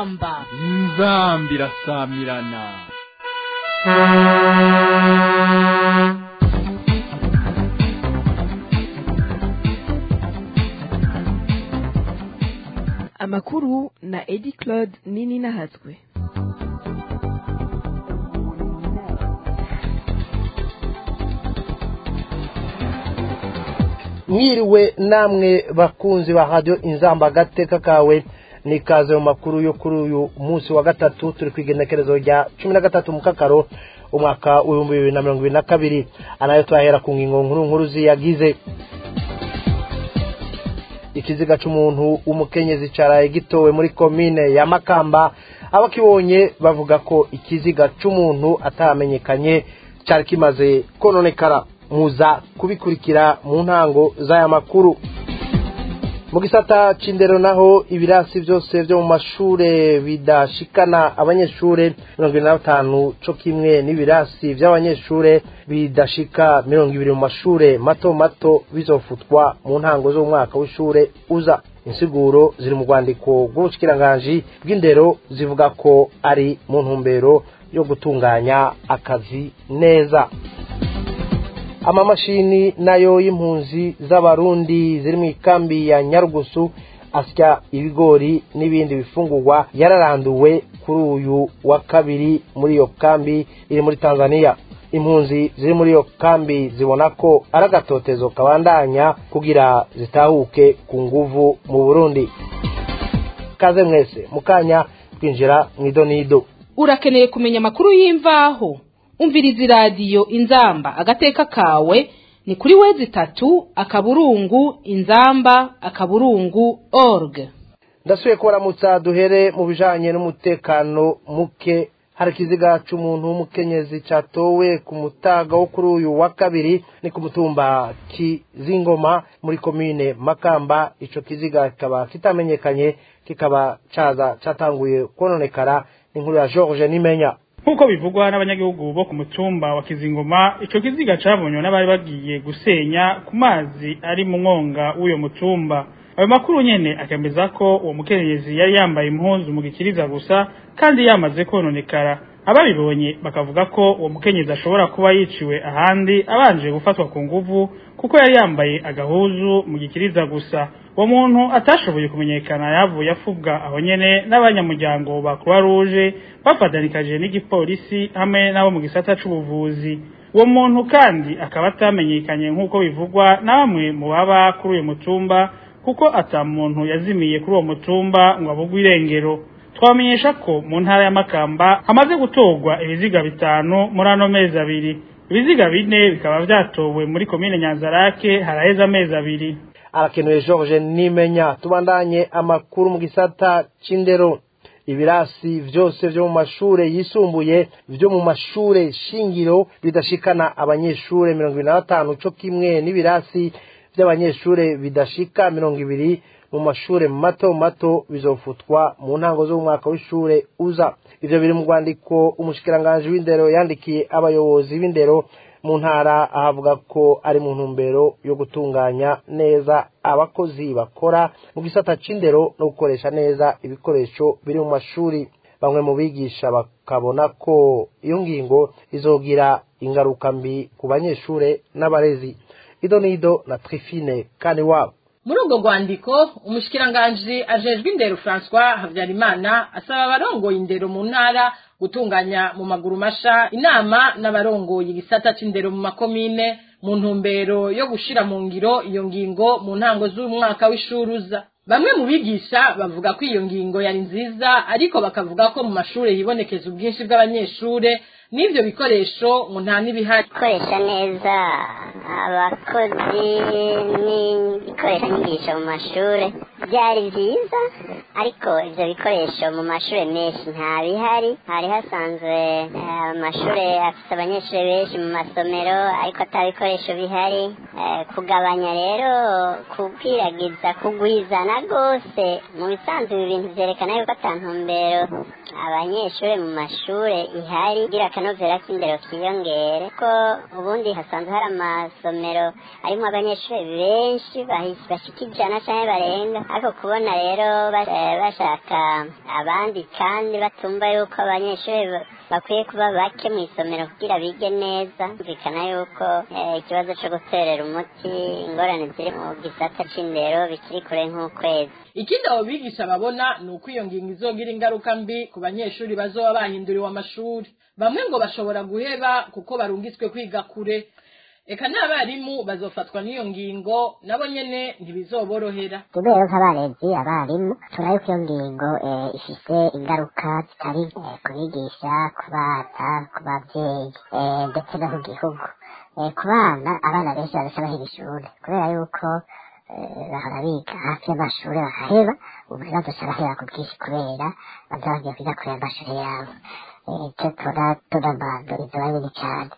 inzamba inzamba irasamirana amakuru na edi claude nini nahatswe mwiriwe namwe bakunzi ba radiyo inzamba agateka kawe n'ikaze mu makuru yo kuri uyu munsi wa gatatu turi ku igenekerezo rya cumi na gatatu mu kakaro umwaka w'ibihumbi bibiri na mirongo ibiri na kabiri anayo turahera ku ngingo nkuru nkuru ziyagize ikiziga cy'umuntu w'umukenyezi cyaraye gitowe muri komine ya makamba abakibonye bavuga ko ikiziga cy'umuntu atamenyekanye cyari kimaze kononekara muza kubikurikira mu ntango z'aya makuru mu gisata c'indero naho ibirasi byose byo mu mashure bidashikana abanyeshure mirongo ibiri na batanu co kimwe n'ibirasi vy'abanyeshure bidashika mirongo ibiri mu mashure mato mato bizofutwa mu ntango z'umwaka w'ishure uza insiguro ziri mu rwandiko rw'ubushikiranganji bw'indero zivuga ko ari mu ntumbero yo gutunganya akazi neza amamashini nayo y'impunzi z'abarundi ziri mu ikambi ya nyarugusu asya ibigori n'ibindi bifungurwa yararanduwe kuri uyu wa kabiri muri iyo kambi iri muri tanzania impunzi ziri muri iyo kambi zibona ko ari agatotezo kabandanya kugira zitahuke ku nguvu mu burundi kaze mwese mukanya twinjira mu idonido urakeneye kumenya amakuru y'imvaho umviriza iradiyo inzamba agateka kawe ni kuri wezi itatu akaburungu inzamba akaburungu org ndasubiye kubaramutsa duhere mu bijanye n'umutekano muke hari ikiziga c'umuntu w'umukenyezi catowe ku mutaga wo kuri uyu wa kabiri ni ku mutumba kizingoma muri komine makamba ico kiziga kikaba kitamenyekanye kikaba caza catanguye kononekara inkuru ya george nimenya nk'uko bivugwa n'abanyagihugu bo ku mutumba wa kizingoma ico kiziga cabonywe n'abari bagiye gusenya ku mazi ari mu mwonga w'uyo mutumba ayo makuru nyene akemeza ko uwo mukenyezi yari yambaye impuzu mu gikiriza gusa kandi yamaze kononekara ababibonye bakavuga ko uwo mukenyezi ashobora kuba yiciwe ahandi abanje gufatwa ku nguvu kuko yari yambaye agahuzu mu gikiriza gusa uwo muntu atashoboye kumenyekana yavuye afubwa aho nyene n'abanyamuryango ba croix rouge bafatanikaje n'igipolisi hamwe n'abo mu gisata c'ubuvuzi uwo muntu kandi akaba atamenyekanye nk'uko bivugwa na bamwe mu baba kuri uyu mutumba kuko ata muntu yazimiye kuri uwo mutumba ngo abugwe irengero twamenyesha ko mu ntara ya makamba hamaze gutorwa ibiziga bitanu muri ano mezi abiri ibiziga bine bikaba vyatowe muri komine nyanzarake haraheze amezi abiri arakenewe george nimenya tubandanye amakuru mu gisata c'indero ibirasi vyose vyo mu mashure yisumbuye vyo mu mashure shingiro bidashikana abanyeshure mirongo ibiri na batanu co kimwe n'ibirasi vy'abanyeshure bidashika mirongo ibiri mu mashure mato mato bizofutwa mu ntango z'umwaka w'ishure uza ivyo biri mu rwandiko umushikiranganji w'indero yandikiye abayobozi b'indero mu ntara ahavuga ko ari mu ntumbero yo gutunganya neza abakozi bakora mu gisata c'indero no gukoresha neza ibikoresho biri mu mashuri bamwe mu bigisha bakabona ko iyo ngingo izogira ingaruka mbi ku banyeshure n'abarezi ido nido na trifine kandi wabo muri ubwo rwandiko umushikiranganji ajejwe indero francois habyarimana asaba abarongoye indero mu ntara gutunganya mu maguru masha inama n'abarongoye igisata c'indero mu makomine mu ntumbero yo gushira mu ngiro iyo ngingo mu ntango z'umwaka w'ishuri uza bamwe mu bigisha bavuga ko iyo ngingo yari nziza ariko bakavuga ko mu mashuri hibonekeza ubwinshi bw'abanyeshure n'ivyo bikoresho ngo nta n'ibihari gukoresha neza abakozi n'ibikoresho nyigisho mu mashure byari byiza ariko ivyo bikoresho mu mashure menshi nta bihari hari hasanzwe amashure afite abanyeshure benshi mu masomero ariko ata bikoresho bihari Eh, kugabanya rero kukwiragiza kugwizana rwose mu bisanzwe ibi bintu vyerekana yuko ata ntumbero abanyeshuri mu mashure ihari kugira akanovera k'indero kiyongere ko ubundi hasanzwe hari amasomero arimwo abanyeshuri benshi bahi- bashika ijana canke barenga ariko kubona rero ba- eh, bashaka abandi kandi batumva yuko abanyeshuri ba- bakwiye kuba bake mu isomero kugira bige neza bikana yuko eh, ikibazo co guterera umuti ingorane ziri mu gisata c'indero bikiri kure nk'ukwezi ikindi abo bigisha babona ni uko iyo ngingo izogira ingaruka mbi ku banyeshuri bazoba bahinduriwe amashuri bamwe ngo bashobora guheba kuko barungitswe kwiga kure eka n'abarimu bazofatwa n'iyo ngingo nabo nyene ntibizoborohera kubera ko abarezi abarimu turayo ko iyo ngingo eh, ifise ingaruka zitari eh, ku bigisha ku bana ku babyeyi eh, ndetse no ku gihugu Eh, ku bana abana benshi barasha bahera ishuri kubera yuko eh, bahora biga hafi y'amashuri bahaheba ubu bazoca bahera ku bwinshi kubera baza bagiye kwiga kure y'amashuri yabo Eh, ico tura tunabanduriza babiri cyane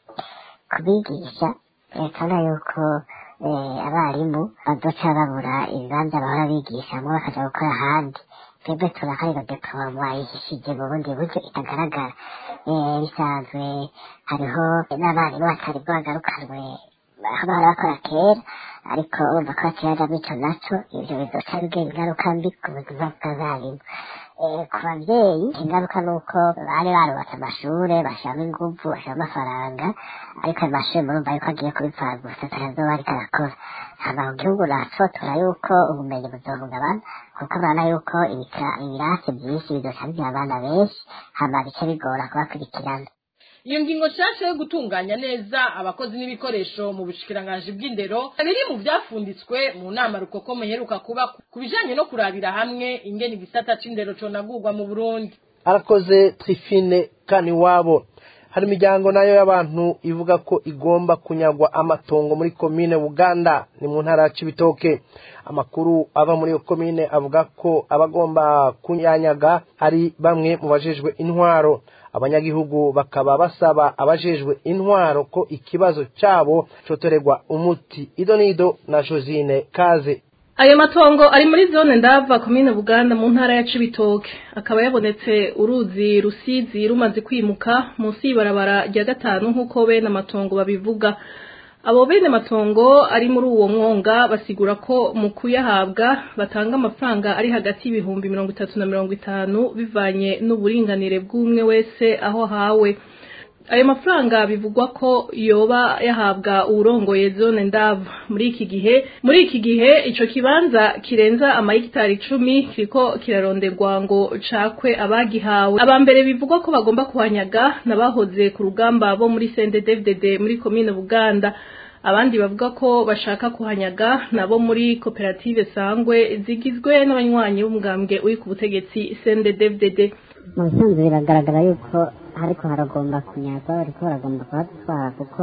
kubigisha yerekana yuko eh, abarimu bazoca babura ibibanza bahora bigishamwo bakaja gukora ahandi twebwe turakarira diploma ihishije mu bundi buryo itagaragara Eh, bisanzwe hariho n'abarimu batari bwagarukanwe aho bahora bakora kera ariko urumva ko bakirajamo ico naco ivyo bizoca bigira ingaruka mbi ku buzima bw'abarimu Eh, ku babyeyi ingaruka ni uko bari barubatse amashure bashiramo inguvu bashiramo amafaranga ariko ayo mashure murumva yuko agiye kubipfana gusa atazoba ariko arakora hama mu gihugu naco tura yuko ubumenyi buzohungabana kuko urabona yuko ibika- ibirasi vyinshi bizoca bigira abana benshi hama bice bigora kubakurikirana iyo ngingo nshasha yo gutunganya neza abakozi n'ibikoresho mu bushikiranganji bw'indero biri mu vyafunditswe mu nama rukoko muheruka kuba ku bijanye no kurabira hamwe ingene igisata c'indero conagurwa mu burundi arakoze trifine kaniwabo hari imiryango nayo y'abantu ivuga ko igomba kunyagwa amatongo muri komine buganda ni mu ntara ya cibitoke amakuru ava muri iyo komine avuga ko abagomba kunyanyaga ari bamwe mu bajejwe intwaro abanyagihugu bakaba basaba abajejwe intwaro ko ikibazo cyabo cotorerwa umuti ido nido na josine kaze ayo matongo ari muri zone ndava komine buganda mu ntara ya cibitoke akaba yabonetse uruzi rusizi rumaze kwimuka munsi y'ibarabara rya gatanu nk'uko bene amatongo babivuga abo bene matongo ari muri uwo mwonga basigura ko mu kuyahabwa batanga amafaranga ari hagati y'ibihumbi mirongo itatu na mirongo itanu bivanye n'uburinganire bw'umwe wese aho ahawe ayo mafaranga bivugwa ko yoba yahabwa uwurongoye zone ndava muri iki gihe muri iki gihe ico kibanza kirenza amahegitari icumi kiriko kiraronderwa ngo cakwe abagihawe aba mbere bivugwa ko bagomba kuhanyaga n'abahoze ku rugamba bo muri CNDD-FDD muri komine Buganda abandi bavuga ko bashaka kuhanyaga nabo muri koperative sangwe zigizwe n'abanywanyi b'umugambwe uri ku butegetsi CNDD-FDD mu bisanzwe biragaragara yuko ariko haragomba kunyagwa bariko baragomba kuhatwara kuko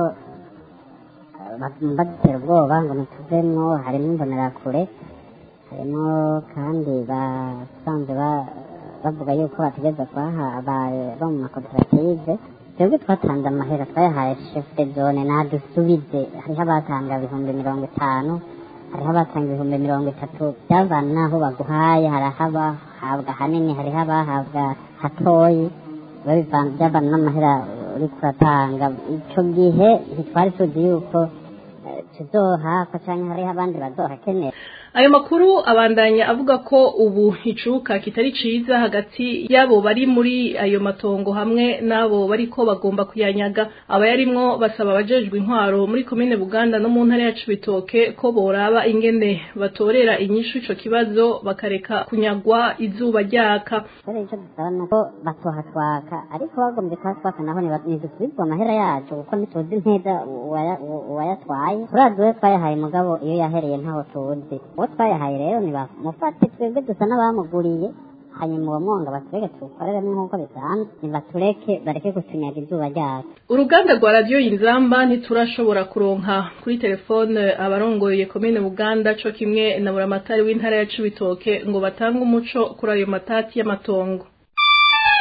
eh, bagomba dutera ubwoba ngo ntituvemwo harimo imbonerakure harimo kandi basanzwe ba- bavuga yuko bategereza kubaha aba- bo mu makoperative twebwe twatanze amahera twayahaye chef de zone nadusubize hariho abatanga ibihumbi mirongo itanu hariho abatanga ibihumbi mirongo itatu byavana n'aho baguhaye hari abahabwa hanini hariho abahabwa hatoyi biba bivana- byavana n'amahera uri kuratanga icyo gihe ntitwari tuzi yuko eh, tuzohakwa cyangwa hariho abandi bazohakenera ayo makuru abandanya avuga ko ubu icuka kitari ciza hagati y'abo bari muri ayo matongo hamwe n'abo bariko bagomba kuyanyaga abayarimwo basaba abajejwe intwaro muri komine buganda no mu ntara ya cibitoke ko boraba ingene batorera inyishu ico kibazo bakareka kunyagwa izuba ryaka rero icyo dusaba ni uko batohatwaka ariko bagombye kuhatwaka naho niba- ntidusubizwe amahera yacu kuko ntituzi neza uwaya- uwayatwaye turazi uwo twayahaye mugabo iyo yahereye ntaho tuzi uwo twayahaye rero nibamufate twebwe dusa n'abamuguriye hanyuma uwo mwonga batureke tuwukoreremo nk'uko bisanzwe nibatureke bareke kutunyaga izuba ryacu uruganda rwa radiyo inzamba ntiturashobora kuronka kuri telefone abarongoye komine buganda co kimwe na buramatari w'intara ya cibitoke ngo batange umuco kuri ayo matati y'amatongo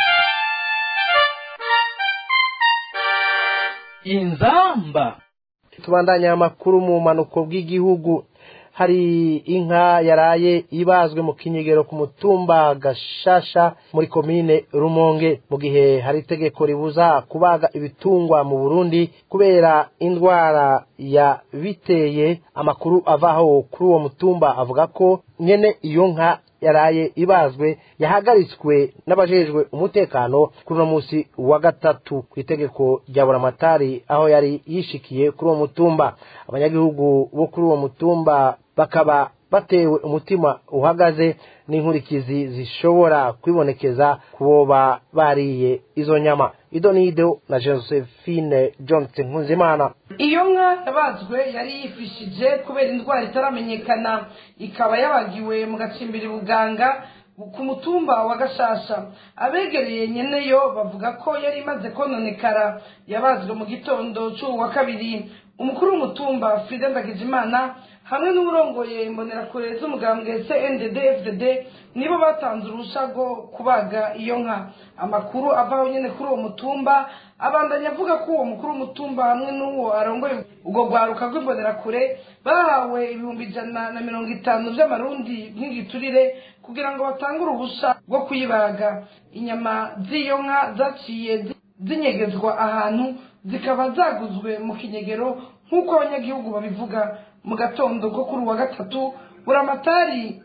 inzamba tubandanya amakuru mu manuko bw'igihugu hari inka yaraye ibazwe mu kinyegero ku mutumba gashasha muri komine rumonge mu gihe hari itegeko ribuza kubaga ibitungwa mu burundi kubera indwara ya biteye amakuru avaho kuri uwo mutumba avuga ko nyene iyo nka yaraye ibazwe yahagaritswe n'abajejwe umutekano kuri uno munsi wa gatatu ku itegeko rya buramatari aho yari yishikiye kuri uwo mutumba abanyagihugu bo kuri uwo mutumba bakaba batewe umutima uhagaze n'inkurikizi zishobora kwibonekeza ku boba bariye izo nyama ido nido na josephine johnson nkunzimana iyo nka yabazwe yari yifishije kubera indwara itaramenyekana ikaba yabagiwe mu gacimbiri buganga ku mutumba wa gashasha abegereye nyeneyo bavuga ko yari imaze kononekara yabazwe mu gitondo cy'ubu wa kabiri umukuru w'umutumba frida ndagijimana hamwe n'uburongoye imbonerakure z'umugambwe cndd fdd nibo batanze uruhushya rwo kubaga iyo nka amakuru avaho nyine kuri uwo mutumba abandanya avuga ko uwo mukuru w'umutumba hamwe n'uwo arongoye ubwo rwaruka rw'imbonerakure bahawe ibihumbi ijana na mirongo itanu by'amarundi nk'igiturire kugira ngo batange uruhushya rwo kuyibaga inyama z'iyo nka zaciye zinyegezwa ahantu zikaba zaguzwe mu kinyegero nk'uko abanyagihugu babivuga mu gatondo ko kuri uwa gatatu buramatari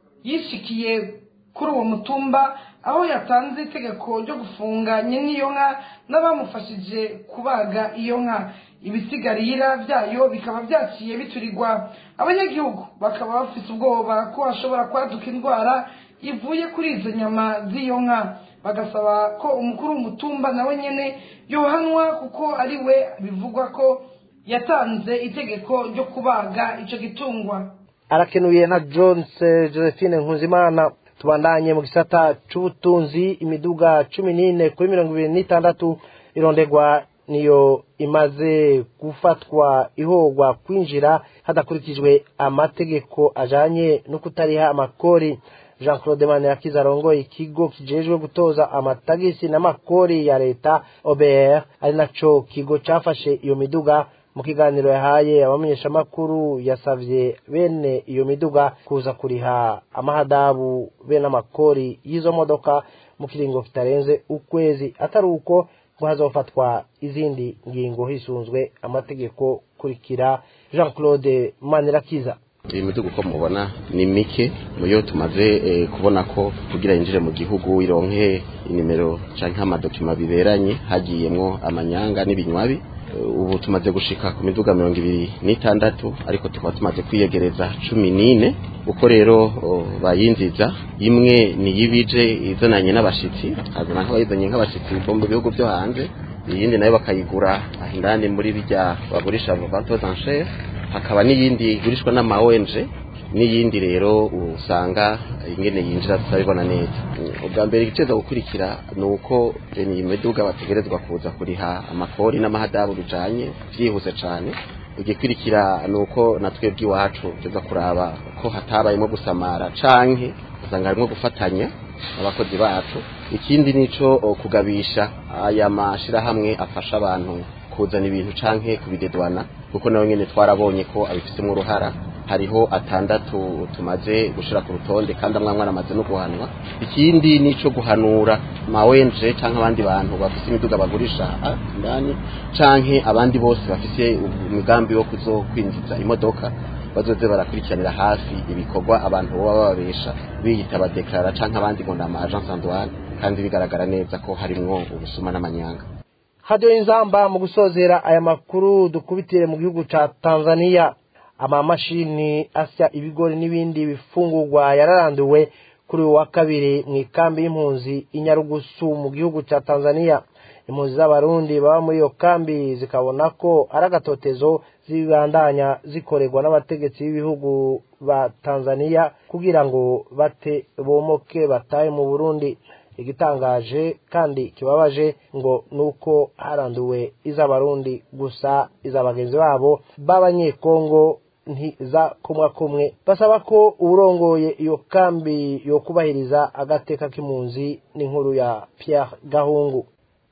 yishikiye kuri uwo mutumba aho yatanze itegeko ryo gufunga n'iyo nka n'abamufashije kubaga iyo nka ibisigarira byayo bikaba byaciye biturirwa abanyagihugu bakaba bafite ubwoba ko hashobora kwaduka indwara ivuye kuri izo nyama z'iyo nka bagasaba ko umukuru w'umutumba nawe nyine yohanwa kuko ari we bivugwa ko yatanze itegeko ryo kubaga icyo gitungwa arakenuye na jones josephine nkuzimana tubandanye mu gisata c'ubutunzi imiduga cumi n'ine kuri mirongo ibiri n'itandatu irondegwa niyo imaze gufatwa ihogwa kwinjira hadakurikijwe amategeko ajanye no kutariha amakori jean claude manirakiza arongoye ikigo kijejwe gutoza amatagisi n'amakori ya leta obr ari naco kigo cafashe iyo miduga mu kiganiro yahaye abamenyeshamakuru yasavye bene iyo miduga kuza kuriha amahadabu bene amakori y'izo modoka mu kiringo kitarenze ukwezi atari uko ngo hazofatwa izindi ngingo hisunzwe amategeko kurikira jean claude manirakiza iyi miduga uko mubona ni mike muyo tumaze eh, kubona ko kugira yinjire mu gihugu ironke inimero canke amadokima biberanye hagiyemwo amanyanga n'ibinywabi ubu tumaze gushika ku miduga mirongo ibiri n'itandatu ariko tukaba tumaze kwiyegereza cumi n'ine uko rero bayinziza imwe ni y'ibije izananye n'abashitsi hazana nk'abayizanye nk'abashitsi bo mu bihugu byo hanze iyindi nayo bakayigura indani muri bijya bagurisha ventes enchères hakaba n'iyindi igurishwa n'ama ONG n'iyindi rero usanga ingene yinjira tutabibona neza ubwa mbere igiceza gukurikira ni uko iyi miduga bategerezwa kuza kuriha amakori n'amahadabu bijanye byihuse cyane igikurikira ni uko natwe bw'iwacu tuza kuraba ko hatabayemo gusamara canke usanga harimo gufatanya abakozi bacu ikindi nico kugabisha aya mashirahamwe afasha abantu kuzana ibintu canke kubidedwana kuko nawe nyene twarabonye ko abifitemo uruhara hariho atandatu tumaze gushira ku rutonde kandi amwe amwe aramaze no guhanwa ikindi nico guhanura mawenje canke abandi bantu bafise imiduga bagurisha ndani canke abandi bose bafise umugambi wo kuzokwinjiza imodoka bazoze barakurikiranira hafi ibikorwa abantu baba bababesha biyita abadeklara canke abandi ngo ni ama agence douane kandi bigaragara neza ko harimwo ubusuma n'amanyanga hadiyo inzamba mu gusozera aya makuru dukubitire mu gihugu ca tanzania amamashini asya ibigori n'ibindi bifungurwa yararanduwe kuri uwa kabiri mu ikambi y'impunzi inyarugusu mu gihugu ca tanzania impunzi z'abarundi baba muri iyo kambi zikabona ko ari agatotezo zibandanya zikorerwa n'abategetsi b'ibihugu ba tanzania kugira ngo bate bomoke batahe mu burundi igitangaje kandi kibabaje ngo nuko haranduwe iz'abarundi gusa iz'abagenzi babo b'abanyekongo ntiza kumwe kumwe basaba ko uwurongoye iyo kambi yo kubahiriza agateka k'impunzi n'inkuru ya Pierre Gahungu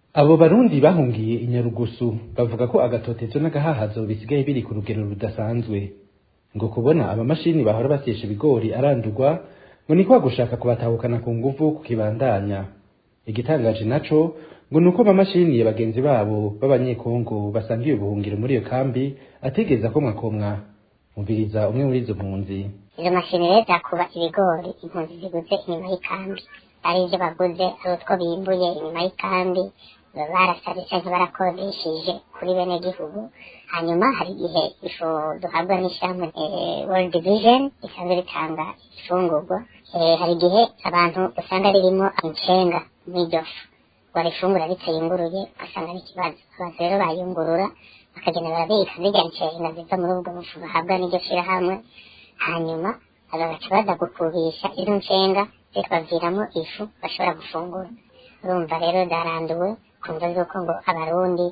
abo barundi bahungiye inyarugusu bavuga ko agatotezo n'agahahazo bisigaye biri ku rugero rudasanzwe ngo kubona abamashini bahora basyesha ibigori arandurwa ngo ni kwa gushaka kubatahukana ku nguvu kukibandanya igitangaje naco ngo nuko amamashini ya bagenzi babo b'abanyekongo basangiye ubuhungiro muri iyo kambi atigeze akomwa komwa umviriza umwe muri izo mpunzi izo mashini rero zakuba ibigori impunzi ziguze inyuma y'ikambi ari ibyo baguze ari utwo bimbuye inyuma y'ikambi barasabye cyangwa barakodesheje kuri bene gihugu hanyuma hari igihe ifu duhabwa n'ishyamba world vision isanzwe ritanga ifungurwa hari igihe abantu usanga ririmo inshenga n'iryo fu barifungura bitayunguruye ugasanga n'ikibazo abantu rero bayungurura bakagenda barabika zirya nshenga ziva muri ubwo bufu bahabwa n'iryo shyirahamwe hanyuma bagaca baza gukubisha izo nshenga zikabaviramo ifu bashobora gufungura urumva rero zaranduwe kumva z'uko ngo abarundi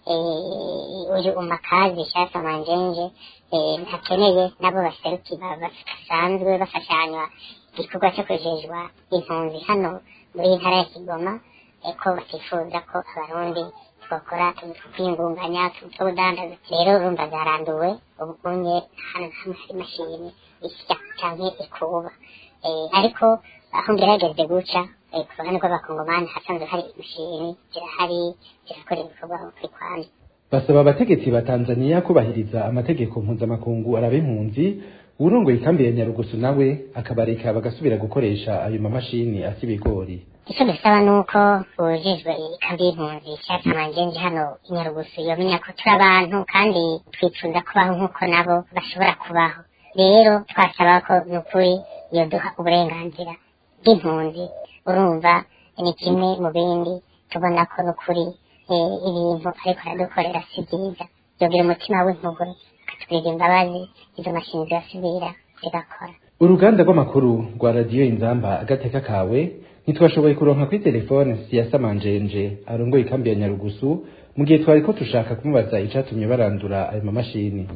uyu umakazi shasa manjenje ntakeneye nabo baseruki basanzwe bafashanywa igikorwa cyo kujejwa impunzi hano muri ntara ya kigoma ko batifuza ko abarundi twakora twiyungunganya tubudandaza rero urumva zaranduwe ubunye hano hamwe hari imashini isya canke ikuba ariko aho ngerageze guca ku ruhande rw'abakongomani hasanzwe hari imashini zirahari zirakora ibikorwa kuri kwani basaba abategetsi ba tanzaniya kubahiriza amategeko mpuzamakungu araba impunzi uwurongoye ikambi ya nyarugusu nawe akabareka bagasubira gukoresha ayo mamashini asa ibigori icyo dusaba ni uko ujejwe ikambi y'impunzi cyangwa amangenzi hano i nyarugusu yomenya ko turi abantu kandi twifuza kubaho nk'uko nabo bashobora kubaho rero twasaba ko ni ukuri yoduha uburenganzira bw'impunzi urumva ni kimwe mu bindi tubona ko ni ukuri ibintu ariko aradukorera si byiza yogira umutima w'impuhwe akatugirira imbabazi izo mashini zirasubira zigakora uruganda rw'amakuru rwa radiyo inzamba agateka kawe ntitwashoboye kuronka kuri telefone siyasa manjenje arongoye ikambi ya nyarugusu mu gihe twari ko dushaka kumubaza icatumye barandura ayo mamashini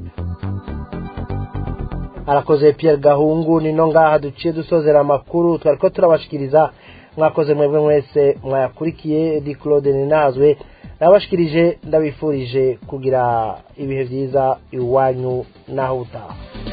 arakoze Pierre Gahungu nino ngaha duciye dusozera amakuru twari ko turabashikiriza mwakoze mwebwe mwese mwayakurikiye di Claude Ninazwe nabashikirije ndabifurije kugira ibihe byiza iwanyu naho utaha